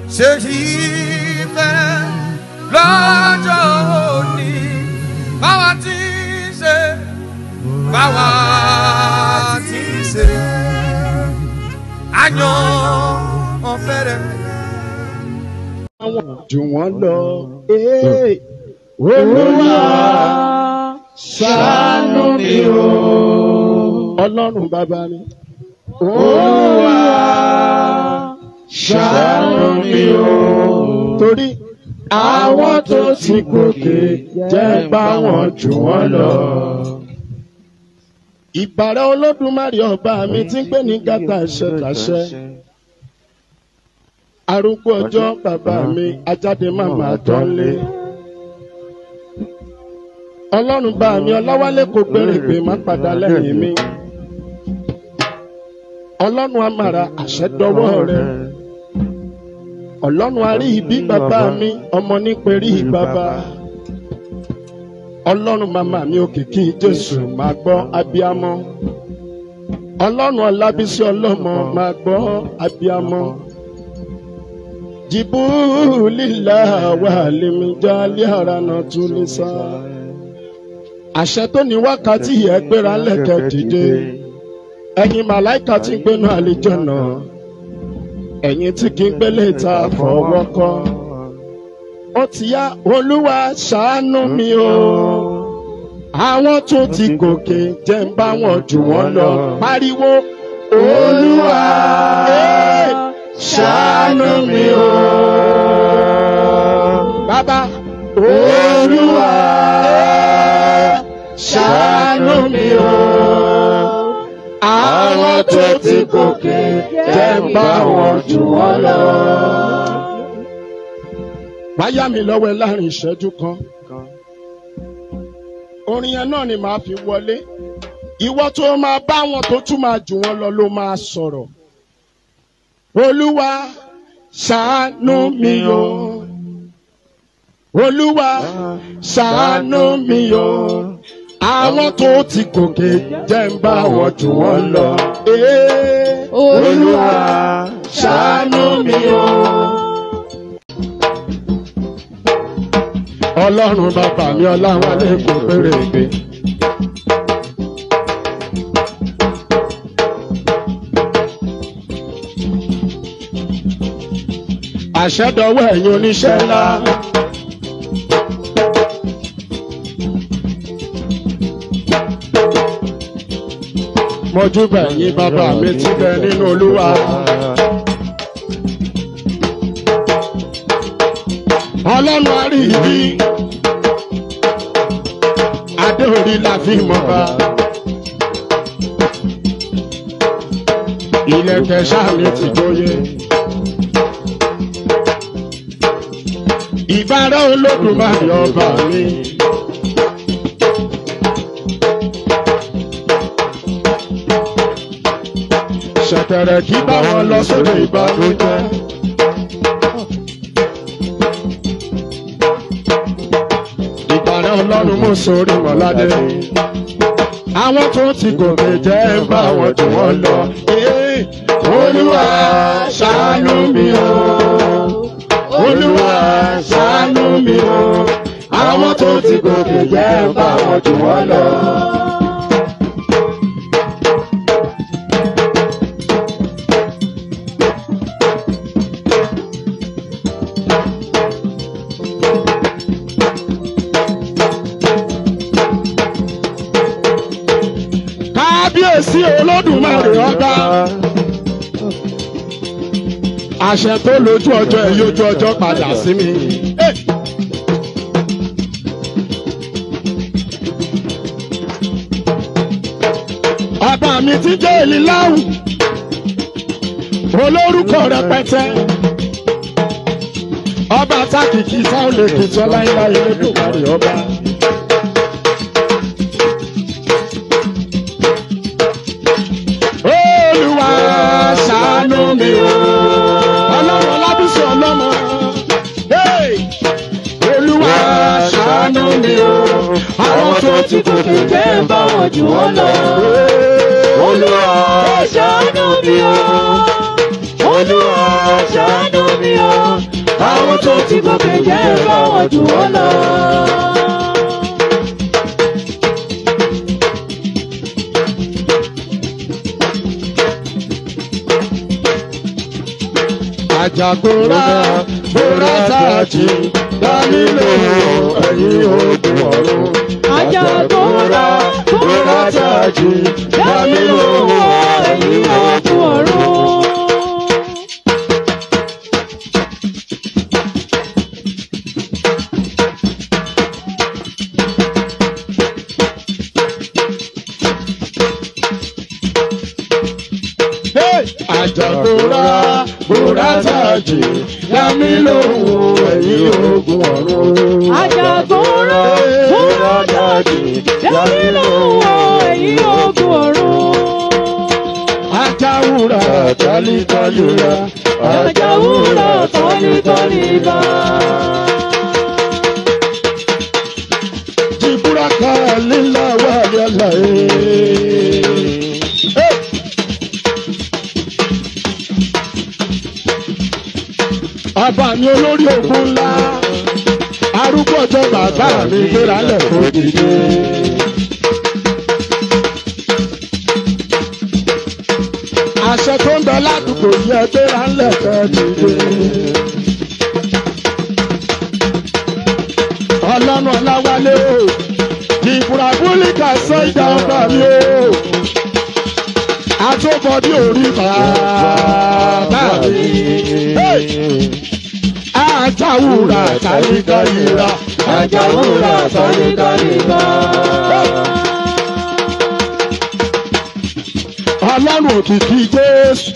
ṣe yí fẹ́ lọ́jọ́ òní báwa ti ń ṣe báwa ti ń ṣe àyàn ọ̀fẹ́rẹ́. jù wọ́n lọ. Ee, Olúwa ṣàánú mi o. Ọlọ́run bàbá mi. Olúwa ṣàánú mi o. Torí àwọn tó ti gòkè jẹ́ bá wọn jù wọ́n lọ. Ìbàrẹ̀ Olódùmarè ọba mi ti ń gbé ní gàtà ṣẹ̀kàṣẹ́ arúgbó ọjọ́ bàbá mi ajáde màmá tọ́lé. ọlọ́run bá mi ọláwálé kò gbèrègbè má padà lẹ́yìn mi. ọlọ́run amàrà àṣẹ dọwọ́ rẹ. ọlọ́run arí ibi bàbá mi ọmọ níperí bàbá. ọlọ́run màmá mi òkìkí jésù máa gbọ́ abiyamọ. ọlọ́run ọlábísí ọlọ́mọ máa gbọ́ abiyamọ jibulila walimijali arana tulisa. àṣẹ tó ní wákàtí yẹ gbéra lẹ́kẹ̀ dìde ẹ̀yin màláìka tí ń gbénu àlejò náà ẹ̀yin tí kì í gbélé ta fọwọ́ kọ́. ó ti yá olúwa ṣàánú mi o àwọn tó ti gòkè jẹ́ ń bá wọn jù wọ́n lọ pariwo olúwa. Hey! ṣàánú mi o. Bàbá Olúwa ṣàánú mi o. Àwọn tó ti gòkè jẹ́ ń bá wọn jù wọ́n lọ. Wáyà mi lọ́wọ́ ẹ láàrin ìṣẹ́jú kan. Orin yẹn náà ni màá fi wọlé. Ìwọ tó máa bá wọn tó tún máa jù wọ́n lọ ló máa sọ̀rọ̀ olúwa ṣàánú mi o olúwa ṣàánú mi o àwọn tó ti gòkè jẹ́ ń bá wọn jù wọ́n lọ. Ee, olúwa ṣàánú mi o. ọlọ́run bàbá mi ọláwálé kò péré gbé. àṣẹdọwọ ẹ̀yin oníṣẹ́ ńlá. mọjúbà ẹ̀yin bàbá mi ti bẹ nínú olúwa. ọlọ́run àrí ibi adé orí la fi mọ̀ bá. ilẹ̀kẹ̀ sáà mi ti jóye. ìbára olódùmarè ọba mi. ṣẹ̀tẹ̀rẹ̀ kí bá wọn lọ sóde ìbànújẹ́. ìbára ọlọ́run mú sórí mọ́ládé. àwọn tó ti gòkè jẹ́ ń bá wọn jù wọ́n lọ. Ee, olúwa ṣàánú mi o olúwa ṣàánú mi o àwọn tó ti gòkè jẹ́ bá wọn jù wọ́n lọ. kábíyèsí olódùmarè ọba àṣẹ tó lójú ọjọ́ ẹ̀ yójú ọjọ́ padà sí mi. ọba mi ti jẹ́ èlìláwù olórúkọ rẹpẹtẹ ọba tákìkì sáwọn lè kìtọ́ láéláé lódùmarè ọba. olúwa ṣàánú mi o ọlọ́run ọlábísí ọlọ́mọ. Hey! olúwa ṣàánú mi o àwọn tó ti gòkè jẹ́ ń bá wọn jù wọ́n lọ. Olúwa ṣàánú mi o. Olúwa ṣàánú mi o. àwọn tó ti gòkè jẹ́ báwọn jù wọ́n lọ. àjàgbóra gbóra sáàjì dánílò ẹ̀yìn ogun ọ̀run. Àjàgbóra gbóra sáàjì dánílò ẹ̀yìn ogun ọ̀run. àjàgbóra gbóra sáàjì dánílò ẹ̀yìn ogun ọ̀run. Àjàgbóra gbóra sáàjì dánílò ẹ̀yìn ogun ọ̀run. ajáwúra tálítálíra Àjàwúrà tọ́lítọ́lí bá. jìbúraka lílà wà yàrá ẹ̀. Abàmì olórí ogun ńlá arúgbó ọjọ́ bàbá mi gbéra lẹ̀ kó dìde. Àṣẹ tó ń bẹ ládùúgbò yẹ gbéra lẹ̀ kó dìde. Ọlọ́run ọláwálé o, ìbúrabúlíkà sọ ìjà ọba mi o. Àtúbọ̀dé orí bàbá mi. Hey! Àjàwúrà tàyíkáyíra. Àjàwúrà tọ́lítọ́lí bá. Ọlọ́run òkìkí Jésù.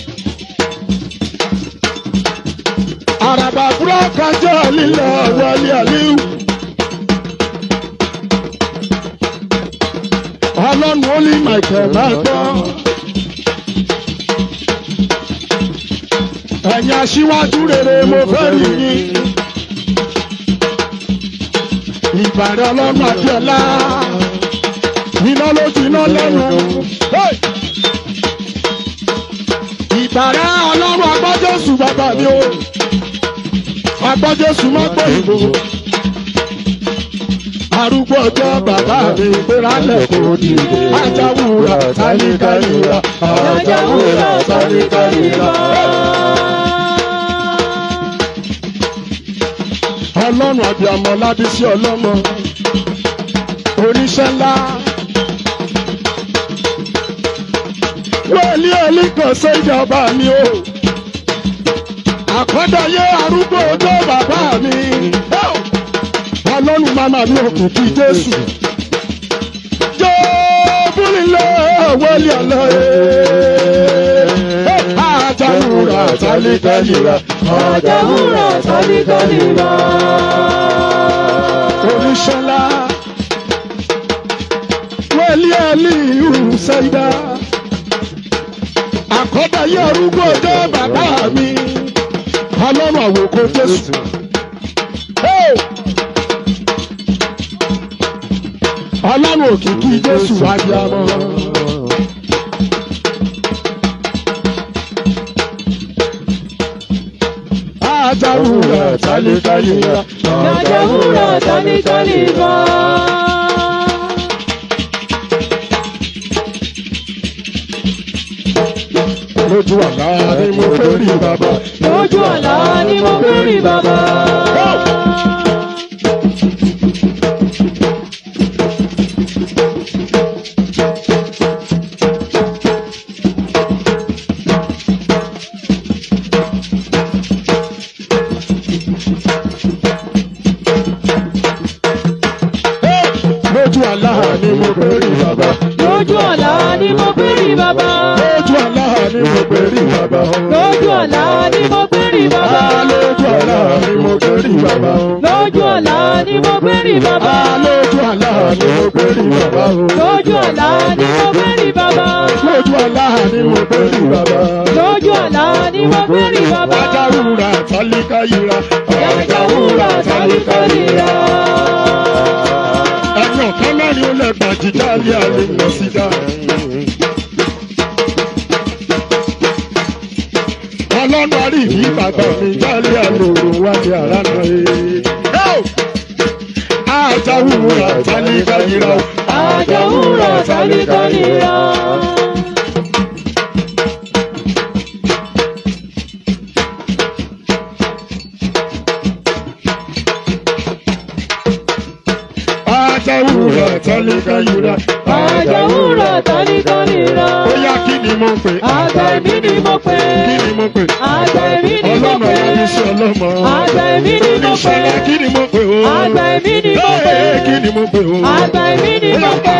Àràbà búrọ́kàjọ́ lílọ wọlé àlíw. Ọlọ́run ó lé Michael máa gbọ́. Ẹ̀yin aṣíwájú rere mo fẹ́ rí yín. Ìbàrẹ̀ ọlọ́run Adéọlá. Iná lójú iná lẹ́nu. Hey! Ìbàrẹ̀ ọlọ́run agbọ́jọ́sù bàbá mi o. Agbọ́jọ́sù má gbọ́ ìbò. Arúgbó ọjọ́ bàbá mi gbéra lẹ́kọ̀ọ́ dìde. Ajáwúra tálíkàlíra. Àjàwúrà tọ́lítọ́lí bá. Ọlọ́run àbíamọ ládísí ọlọ́mọ. Oníṣẹ́ ńlá. Wẹ́ẹ̀lì ẹ̀lí kan ṣe ìjọba mi o. Àkọ́dáyé arúgbó ọjọ́ bàbá mi. Ọlọ́run màmá mi òkìkí Jésù. Jóòbúlilé wẹ́ẹ̀lì ọ̀lọ́ Àjàwúrà tálíkàlíra. Àjàwúrà tọ́lítọ́lí bá. Oríṣọ́lá wẹ́lí ẹ̀lí ìhù sẹ́dá. Àkọ́dáyé arúgbó ọjọ́ bàbá mi. Ọlọ́run àwòkọ́ Jésù. Hey! Ọlọ́run òkìkí Jésù abiyamọ. Ajáwúrà tálíkàlíra. Àjàwúrà tọ́lítọ́lí bá. Lójú àlá ni mo fẹ́ rí bàbá. Lójú àlá ni mo fẹ́ rí bàbá. Lójú àlá ni mo fẹ́ rí bàbá. Lójú àlá ni mo fẹ́ rí bàbá. Lójú àlá ni mo fẹ́ rí bàbá. Lójú àlá ni mo fẹ́ rí bàbá. Lójú àlá ni mo fẹ́ rí bàbá. Lójú àlá ni mo fẹ́ rí bàbá. Lójú àlá ni mo fẹ́ rí bàbá. Lójú àlá ni mo fẹ́ rí bàbá. Lójú àlá ni mo fẹ́ rí bàbá. Lójú àlá ni mo fẹ́ rí bàbá. Ajáwúrà tálíkàyíra. Àjàwúrà tọ́lítọ́lí bá. Ẹni ọ̀kan mẹ́rin ó lẹ̀ gbàjíjà lé àlè lọ sí dá. Ọlọ́run àrí ìbí bàbá mi jálé àlè òun wálé ara náà yìí. àjàwúrà tálíkà yìí o. Àjàwúrà tálíkà nira. àjàwúrà tálíkà yìí o. Àjàwúrà tálíkà nira. ó yá kí ni mo pè. Àgbà èmi ni mo pè. kí ni mo pè. Àgbà èmi ni mo ọlọ́mọ pè. yẹn ní sí ọlọ́mọ. Àgbà èmi ni mo pè. oníṣẹ́lá kí ni mo pè o. Àgbà èmi ni mo pè. Ee, kí ni mo pè o. Àgbà èmi ni mo pè.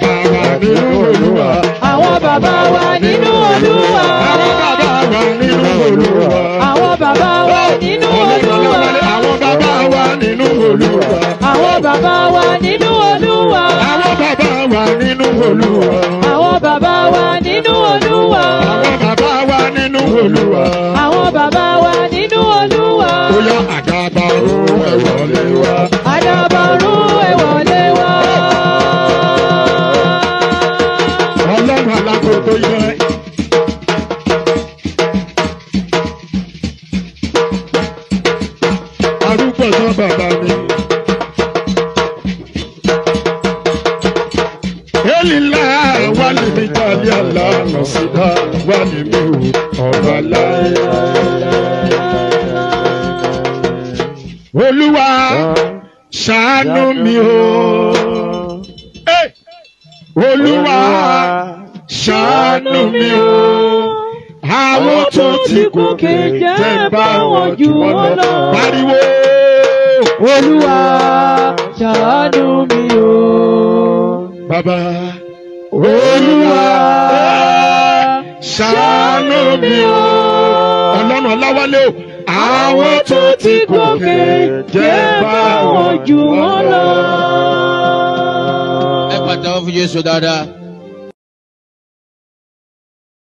àwọn bàbá wa nínú Olúwa. Àwọn bàbá wa nínú Olúwa. àwọn bàbá wa nínú Olúwa. Àwọn bàbá wa nínú Olúwa. àwọn bàbá wa nínú Olúwa. Àwọn bàbá wa nínú Olúwa. àwọn bàbá wa nínú Olúwa. Àwọn bàbá wa nínú Olúwa. àwọn bàbá wa nínú Olúwa. Ó yá àgàbà ọ̀run ẹ wọlé wá. Adábọ̀rú ẹ wọlé wá. Ọlọ́run alágbogbo yẹ. Arúgbó sọ bàbá mi. Elila wálé mi tàbí àlá nọ̀sídà wálé mi ò ọ̀rọ̀ láyé. Olúwa ṣàánú mi o. Hey! Olúwa ṣàánú mi o. Àwọn tó ti gòkè jẹ́ bá wọn jù wọ́n lọ. Pariwo. Olúwa ṣàánú mi o. Bàbá. Olúwa ṣàánú mi o. Ọlọ́run Ọláwálé o. Àwọn tó ti gòkè jẹ́ bá wọn jù wọ́n lọ. ẹ pàtàkì fún Jésù dáadáa.